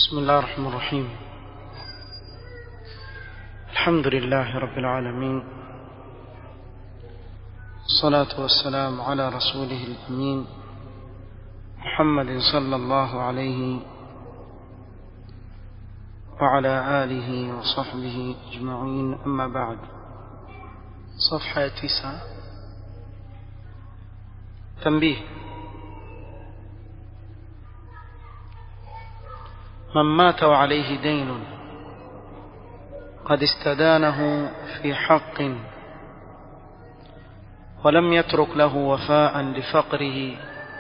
بسم الله الرحمن الرحيم الحمد لله رب العالمين الصلاة والسلام على رسوله الأمين محمد صلى الله عليه وعلى آله وصحبه أجمعين أما بعد صفحة تسعة تنبيه من مات وعليه دين قد استدانه في حق ولم يترك له وفاء لفقره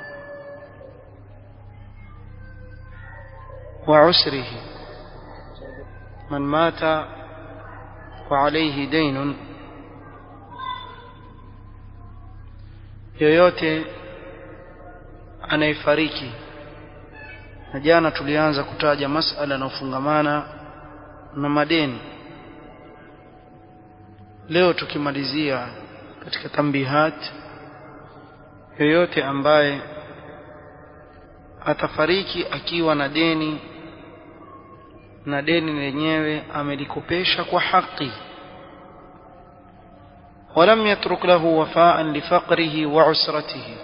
وعسره من مات وعليه دين yoyote anayefariki na jana tulianza kutaja masala yanayofungamana na madeni leo tukimalizia katika tambihat yoyote ambaye atafariki akiwa na deni na deni lenyewe amelikopesha kwa haki ولم يترك له وفاء لفقره وعسرته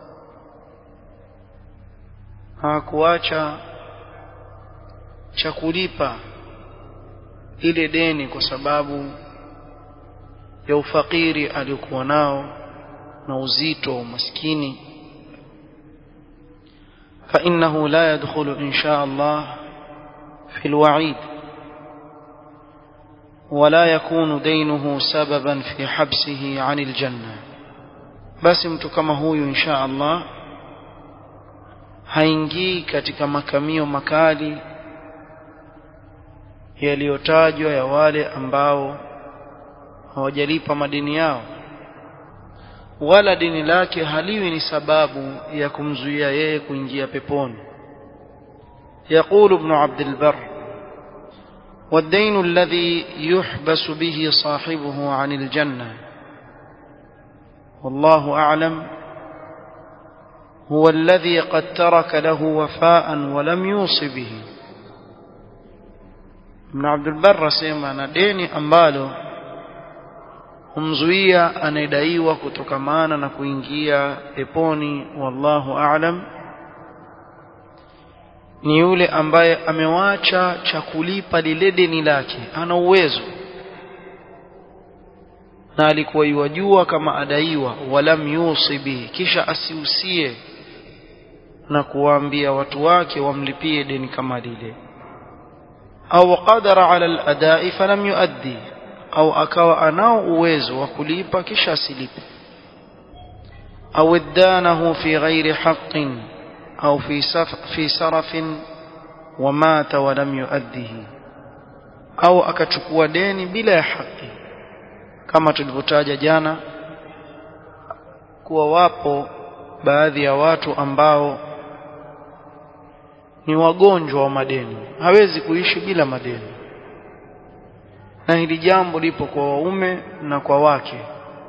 hakuacha cha kulipa ile deni kwa sababu ya ufakiri aliokuwa nao na uzito wa umaskini فإنه لا يدخل إن شاء الله في الوعيد ولا يكون دينه سببا في حبسه عن الجنة بس mtu kama huyu insha Allah haingii katika makamio makali yaliyotajwa ya wale ambao hawajalipa madini yao wala dini lake haliwi ni sababu ya kumzuia yeye kuingia peponi يقول ابن عبد البر والدين الذي يحبس به صاحبه عن الجنة والله أعلم هو الذي قد ترك له وفاء ولم يوص به ابن عبد البر سيما na deni ambalo humzuia anayedaiwa kutokamana na kuingia peponi wallahu a'lam ni yule ambaye amewacha cha kulipa lile deni lake ana uwezo na alikuwa yuwajua kama adaiwa walam yusi bihi kisha asiusie na kuwaambia watu wake wamlipie deni kama lile au qadara ala al-adai falam yuaddi au akawa anao uwezo wa kulipa kisha asilipe au iddanahu fi ghairi haqqin au fi saf fi sarafin wamata walam yuaddihi au akachukua deni bila ya haki kama tulivyotaja jana kuwa wapo baadhi ya watu ambao ni wagonjwa wa madeni hawezi kuishi bila madeni na hili jambo lipo kwa waume na kwa wake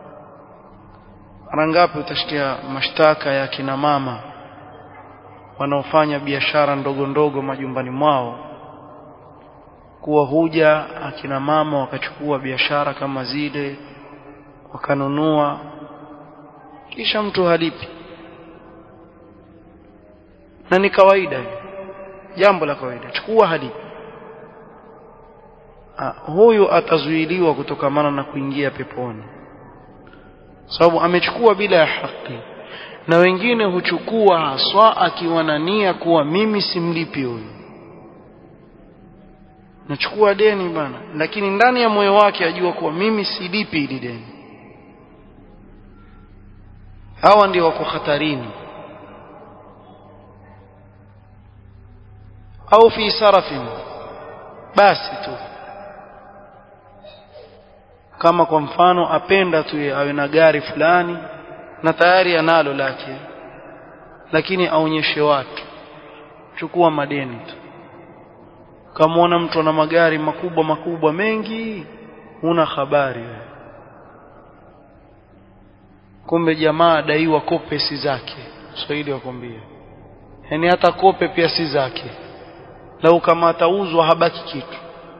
mara ngapi utasikia mashtaka ya kina mama wanaofanya biashara ndogo ndogo majumbani mwao kuwa huja akina mama wakachukua biashara kama zile wakanunua kisha mtu halipi na ni kawaida jambo la kawaida chukua halipi ha, huyu atazuiliwa kutokamana na kuingia peponi sababu amechukua bila ya haki na wengine huchukua haswa akiwa na nia kuwa mimi simlipi huyu nachukua deni bana lakini ndani ya moyo wake ajua kuwa mimi silipi hili deni hawa ndio wako hatarini au fi sarafin basi tu kama kwa mfano apenda tu awe na gari fulani na tayari analo lake lakini aonyeshe watu chukua madeni tu kamwona mtu ana magari makubwa makubwa mengi huna habari kumbe jamaa adaiwa kope si zake Swahili wakwambia yani hata kope pia si zake lau kama atauzwa habaki kitu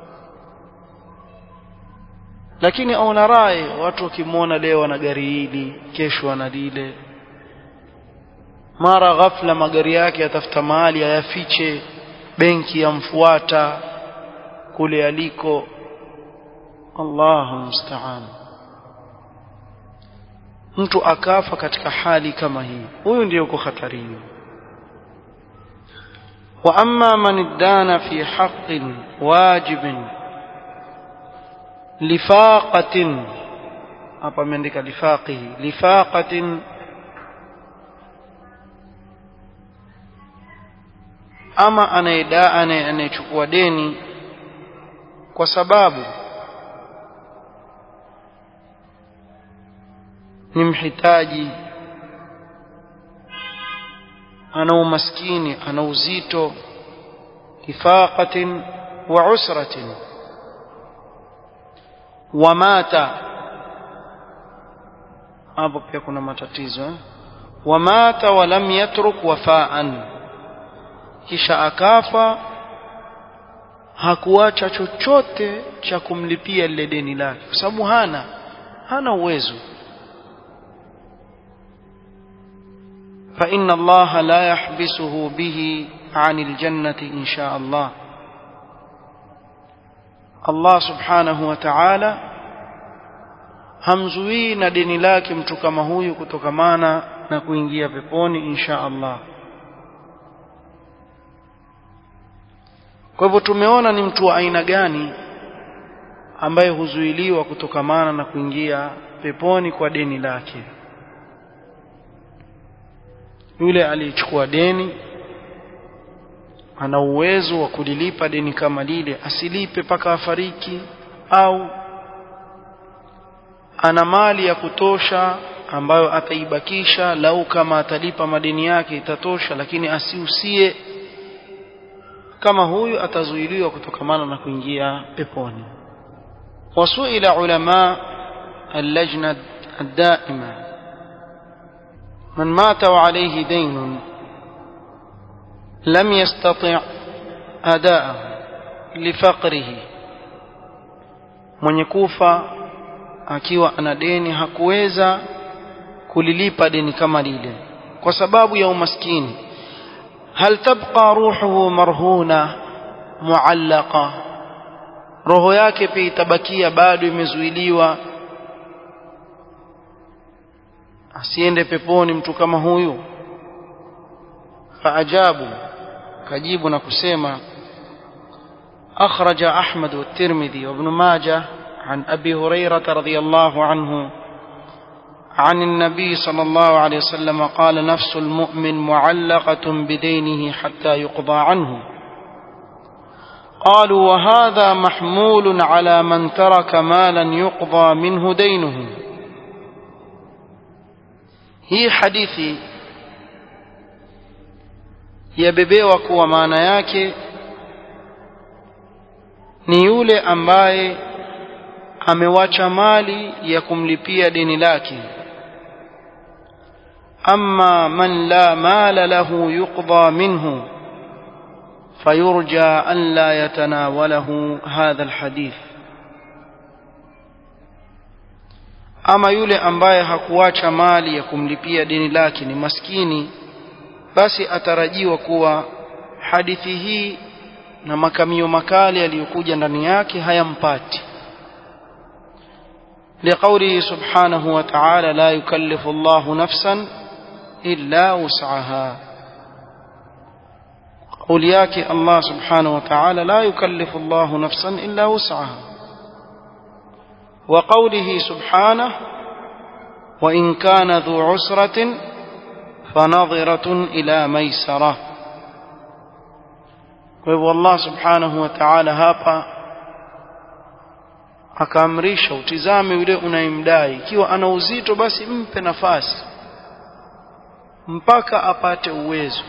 lakini aona rai watu wakimwona leo ana gari hili kesho ana lile mara ghafla magari yake yatafuta mahali ayafiche benki yamfuata kule aliko Allahu musta'an mtu akafa katika hali kama hii huyu ndiyo uko hatarini wa amma man iddana fi haqqin wajibin lifaqatin hapa ameandika lifaqihi lifaqatin ama anayedaa anayechukua deni kwa sababu ni mhitaji ana umaskini ana uzito ifaqatin wa usratin wa mata hapo pia kuna matatizo eh? wa mata wa lam yatruk wafaan kisha akafa hakuacha chochote cha kumlipia lile deni lake kwa sababu hana hana uwezo فإن الله لا يحبسه به عن الجنة إن شاء الله الله سبحانه وتعالى hamzuii na deni lake mtu kama huyu kutokamana na kuingia peponi insha Allah kwa hivyo tumeona ni mtu wa aina gani ambaye huzuiliwa kutokamana na kuingia peponi kwa deni lake yule aliyechukua deni ana uwezo wa kulilipa deni kama lile asilipe mpaka afariki au ana mali ya kutosha ambayo ataibakisha lau kama atalipa madeni yake itatosha lakini asiusie kama huyu atazuiliwa kutokamana na kuingia peponi wasuila ulama اللجنة الدائمة من مات وعليه دين لم يستطع أداءه لفقره mwenye kufa akiwa ana deni hakuweza kulilipa deni kama lile kwa sababu ya umaskini hal tabqa ruhuhu marhuna muallaqa roho yake pia itabakia bado imezuiliwa asiende peponi mtu kama huyu faajabu kajibu na kusema أخرج أحمد والترمذي وابن ماجه عن أبي هريرة رضي الله عنه عن النبي صلى الله عليه وسلم قال نفس المؤمن معلقة بدينه حتى يقضى عنه قالوا وهذا محمول على من ترك مالا يقضى منه دينه hii hadithi yabebewa kuwa maana yake ni yule ambaye amewacha mali ya kumlipia deni lake amma man la mala lahu yuqda minhu فيرجى أن لا يتناوله هذا الحديث ama yule ambaye hakuacha mali ya kumlipia deni lake ni maskini basi atarajiwa kuwa hadithi hii na makamio makali yaliyokuja ndani yake hayampati لقوله سبحانه وتعالى لا يكلف الله نفسا إلا وسعها قول ياك الله سبحانه وتعالى لا يكلف الله نفسا إلا وسعها وقوله سبحانه وإن كان ذو عسرة فنظرة إلى ميسرة وهو الله سبحانه وتعالى هapa akaamrisha utizame yule unayemdai ikiwa ana uzito basi mpe nafasi mpaka apate uwezo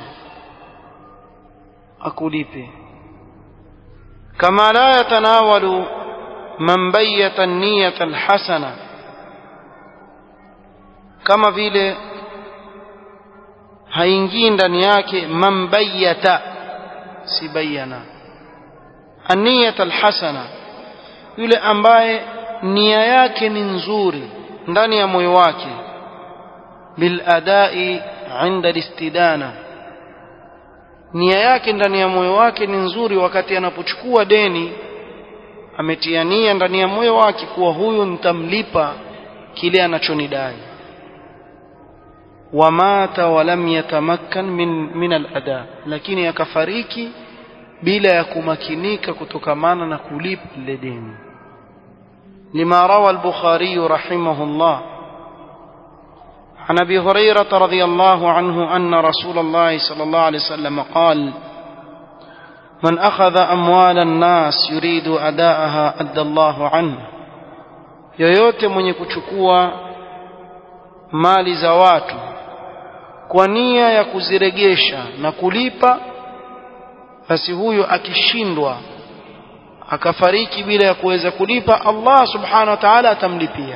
akulipe kama la yatanawalu man bayyata niyata alhasana kama vile haingii ndani yake man bayyata si bayana an-niyata al-hasana yule ambaye nia yake ni nzuri ndani ya moyo wake bil adai inda al-istidana nia yake ndani ya moyo wake ni nzuri wakati anapochukua deni ametia nia ndani ya moyo wake kuwa huyu nitamlipa kile anachonidai wamata walam yatamakkan min, min al-ada lakini akafariki bila ya kumakinika kutokamana na kulipa lile deni lima rawa al-bukhari rahimahullah عن ابي هريره رضي الله عنه ان رسول الله صلى الله عليه وسلم قال من اخذ اموال الناس يريد اداءها ادى الله عنه yoyote mwenye kuchukua mali za watu kwa nia ya kuziregesha na kulipa basi huyo akishindwa akafariki bila ya kuweza kulipa Allah subhanahu wa ta'ala atamlipia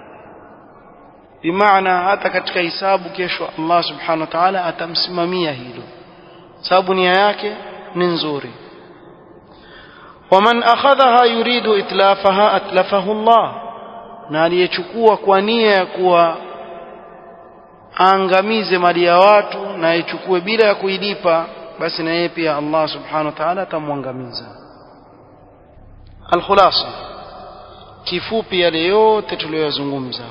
bimaana hata katika hisabu kesho Allah subhanahu wa ta'ala atamsimamia hilo sababu nia yake ni nzuri waman akhadhaha yuridu itlafaha atlafahu Allah na aliyechukua kwa nia ya kuwa aangamize mali ya watu na aichukue bila ya kuilipa basi na yeye pia Allah subhanahu wa ta'ala atamwangamiza alkhulasa kifupi yale yote tuliyozungumza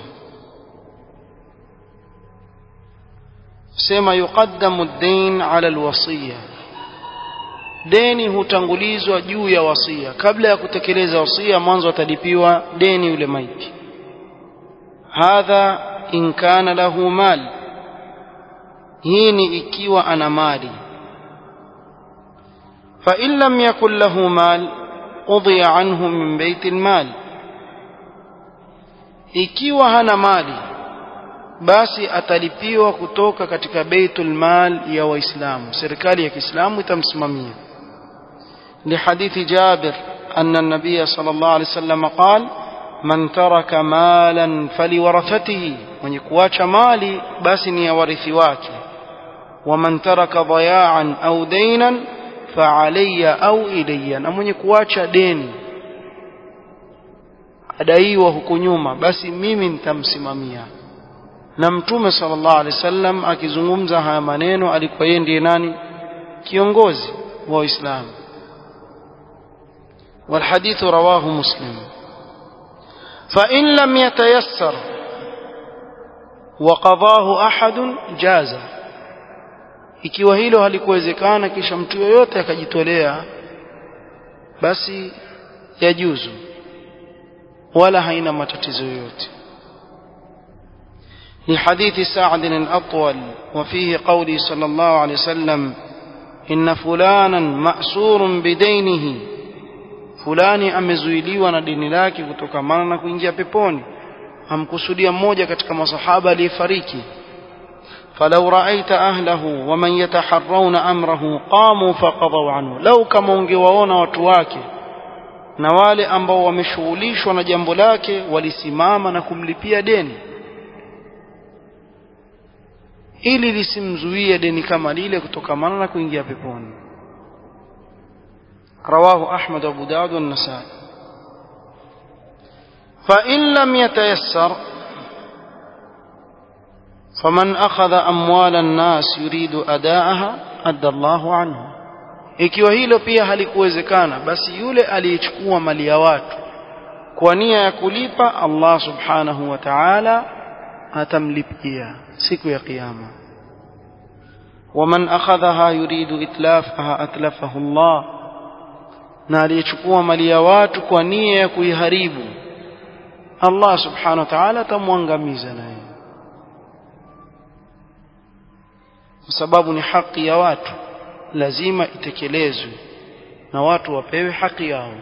sema yuqaddamu ad-dain ala al-wasiya deni hutangulizwa juu ya wasia kabla ya kutekeleza wasia mwanzo atalipiwa deni yule maiti hadha in kana lahu mal hii ni ikiwa ana mali fa in lam yakul lahu mal udhiya anhu min bait al-mal ikiwa hana mali basi atalipiwa kutoka katika baitul mal ya waislamu serikali ya Kiislamu itamsimamia لحديث جابر أن النبي صلى الله عليه وسلم قال من ترك مالا فلورثته من يكواش مالي باسني ورثي واكي ومن ترك ضياعا أو دينا فعلي أو إلي من يكواش دين adaiwa huku nyuma basi mimi nitamsimamia na mtume sallallahu alaihi wasallam akizungumza haya maneno alikuwa yeye ndiye nani kiongozi wa Uislamu والحديث رواه مسلم فإن لم يتيسر وقضاه أحد جاز ikiwa hilo halikuwezekana kisha mtu yoyote akajitolea basi yajuzu wala haina matatizo yoyote لحديث سعد الأطول وفيه قولي صلى الله عليه وسلم إن فلانا مأسور بدينه fulani amezuiliwa na dini lake kutokamana na kuingia peponi amkusudia mmoja katika masahaba aliyefariki falau raaita ahlahu waman yataharrauna amrahu qamu faqadaw anhu lau kama ungewaona watu wake na wale ambao wameshughulishwa na jambo lake walisimama na kumlipia deni ili lisimzuie deni kama lile kutokamana na kuingia peponi رواه أحمد وأبو داود والنسائي فإن لم يتيسر فمن أخذ أموال الناس يريد أداءها أدى الله عنه ikiwa hilo pia halikuwezekana basi yule aliyechukua mali ya watu kwa nia ya kulipa Allah subhanahu wa ta'ala atamlipia siku ya kiyama waman akhadhaha yuridu itlafaha atlafahu Allah na aliyechukua mali ya watu kwa nia ya kuiharibu Allah subhanahu wa ta'ala atamwangamiza naye kwa sababu ni haki ya watu lazima itekelezwe na watu wapewe haki yao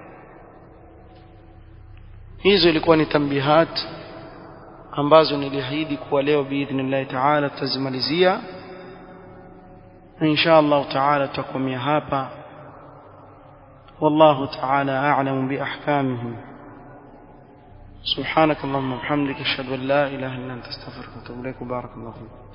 hizo ilikuwa ni tambihat ambazo niliahidi kuwa leo biidhnillahi ta'ala tutazimalizia na insha Allah ta'ala tutakomea hapa والله تعالى أعلم بأحكامه سبحانك اللهم وبحمدك أشهد أن لا إله إلا أنت استغفرك وأتوب إليك وبارك الله فيك